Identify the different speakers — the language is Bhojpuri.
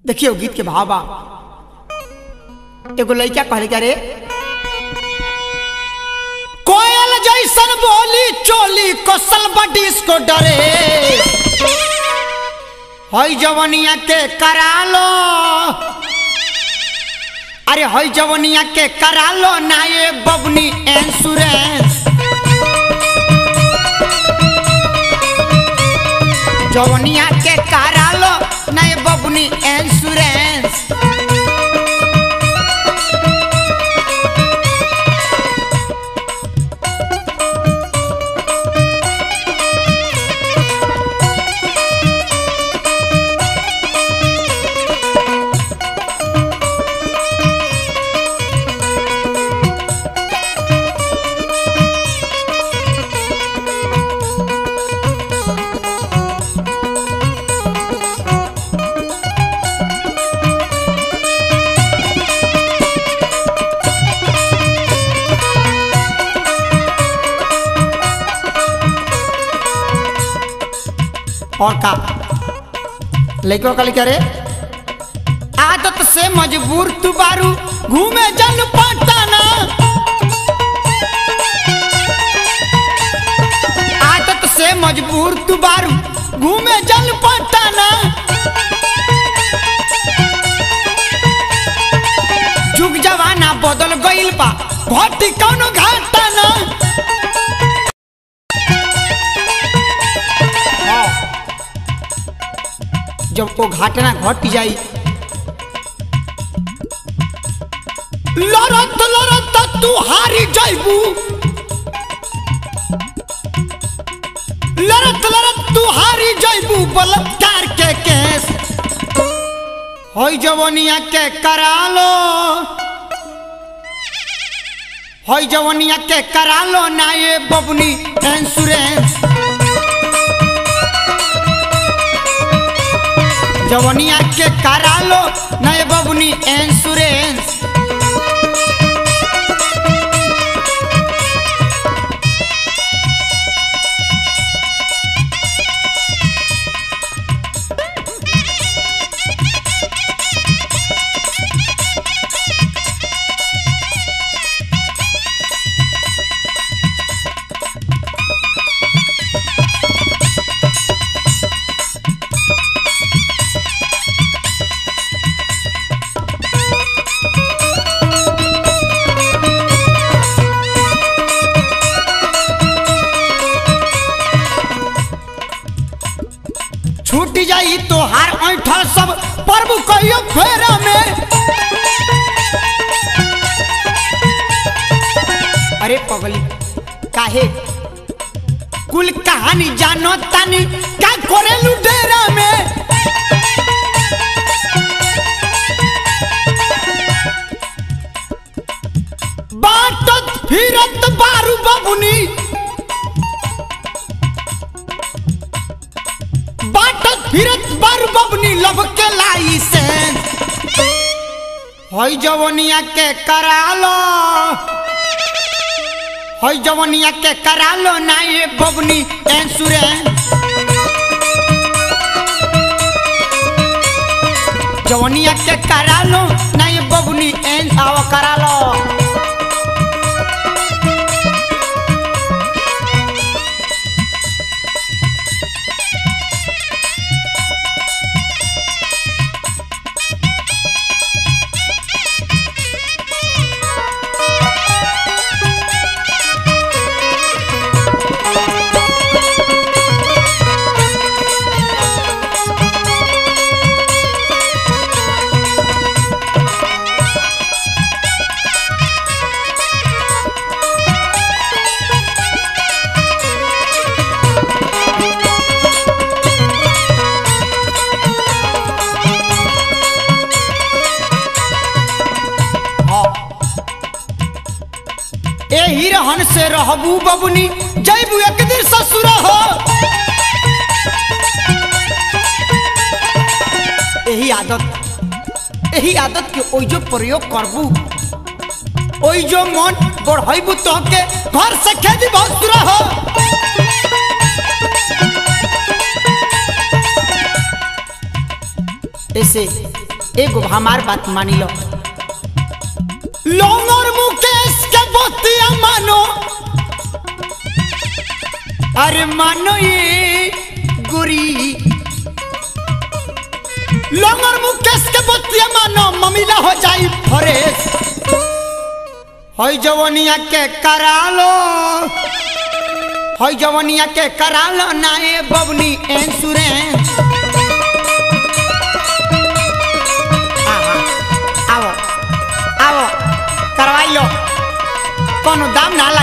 Speaker 1: देखियो गीत के भाव बा एगो लड़का कहले क्या रे कोयल जैसन बोली चोली कोसल बडिस को डरे हई जवनिया के करा लो अरे हई जवनिया के करा लो ना ये बबनी इंश्योरेंस जवनिया के करा लो ना ये बबनी इंश्योरेंस और का लड़को कल क्या रे आदत से मजबूर तू बारू घूमे जन पटाना आदत से मजबूर तू बारू घूमे जन पटाना जुग जवाना बदल गइल बा घटी कौनो घाटाना जब वो घटना घट जाई लड़त लड़त तू हारी जाइबू लड़त लड़त तू हारी जाइबू बलात्कार के केस होई जवनिया के करा लो होई जवनिया के करा लो ना ये बबनी इंश्योरेंस जवनिया के करा लो नए बबनी इंश्योरेंस छूट जाई तो हर ऐठल सब पर्व कहियो फेरा में अरे पगली काहे कुल कहानी जानो तानी का करेलू डेरा में बाटत फिरत बारू बबुनी बाटत फिरत बारू बबुनी लब के लाई से हई जवनिया के करा लो हई जवनिया के करा लो ना ये बबनी इंश्योरेंस जवनिया के करा लो ना ये बबनी इंस आओ करा लो एही रहन से रहबू बबुनी जैबू एक दिन ससुर हो एही आदत एही आदत के ओइ जो प्रयोग करबू ओइ जो मन बढ़ैबू तो के घर से खेती बहुत सुरा हो ऐसे एगो हमार बात मानी लो लोंगर मुकेश के बतिया मानो अरे मानो ये गुरी लोंगर मुकेश के बतिया मानो ममिला हो जाई फरेश हई जवनिया के करा लो हई जवनिया के करा लो ना ए बबनी इंश्योरेंस आओ आओ करवाई लो कोनो दाम ना